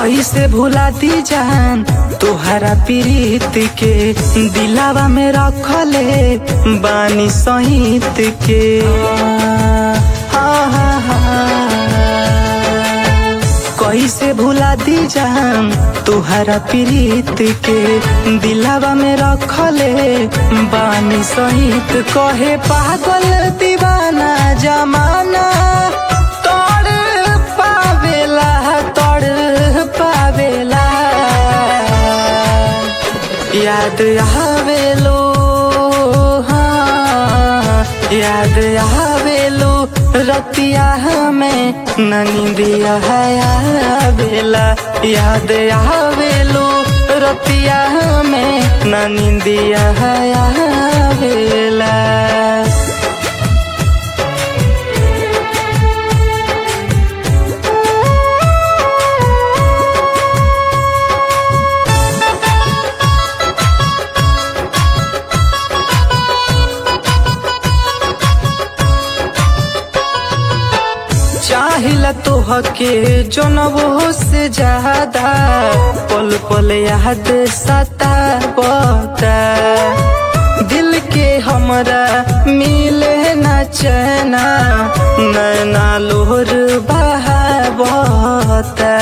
कैसे भुला दी जान तोहरा प्रीत के दिलावा में रखले बानी सहित के हाँ, हाँ, हाँ। कैसे भुला दी जान तोहरा प्रीत के दिलावा में रखले बानी सहित कहे पागल दीवाना जमाना तोड़ पावेला तोड़ पावेला याद आवेलो हाँ याद आवेलो रतिया हमें ननिदिया आवेला याद आवेलो रतिया हमें ननिदिया आवेला चाहिला तोहके जनबो से ज्यादा पल पल याद सताबता दिल के हमरा मिले न चैना नैना लोहर बहाबता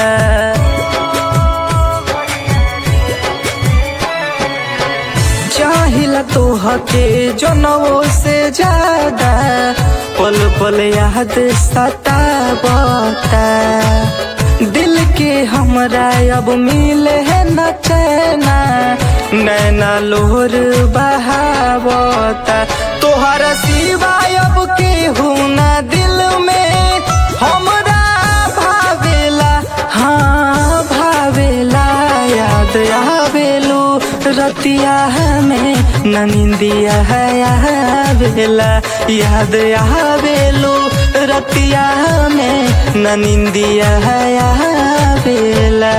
चाहिला तोहके जनबो से ज्यादा पल पल याद सताबता दिल के हमरा अब मिले है न चैना नैना लोहर बहावता तोहरा सिवाय अब केहू ना दिल में हमरा भावेला हाँ भावेला याद आवेलू रतिया हमें ननिंदिया आवेला याद आवेलू रतिया हमें ननिंदिया आवेला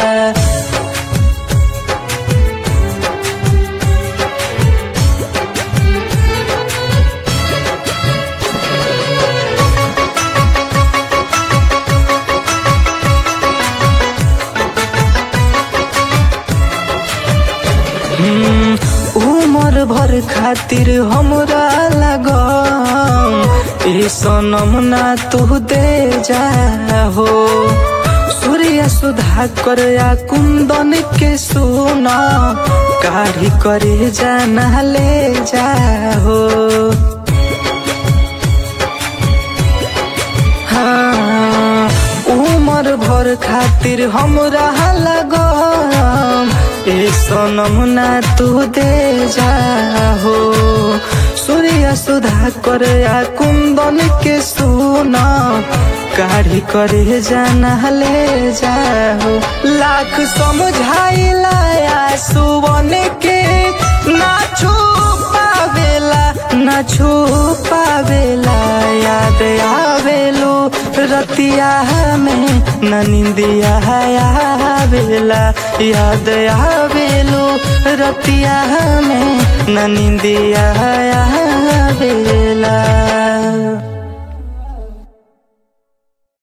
उमर भर खातिर हमरा लगम ए सनम ना तू दे जा हो सूर्य सुधा कर या कुंदन के सुना काढ़ी करे जाना ले जा हो हाँ, उमर भर खातिर हमरा लगम ए सनम ना तू दे जा हो सूर्य सुधा कर या कुंदन के सुना काढ़ी करे जाना ले जाओ लाख समझाइला या सुवन के ना छू पावेला ना छू पावेला याद आवेलू रतिया हमें ननिंदिया आवेला याद आवेलू रतिया हमें ननिंदिया आवेला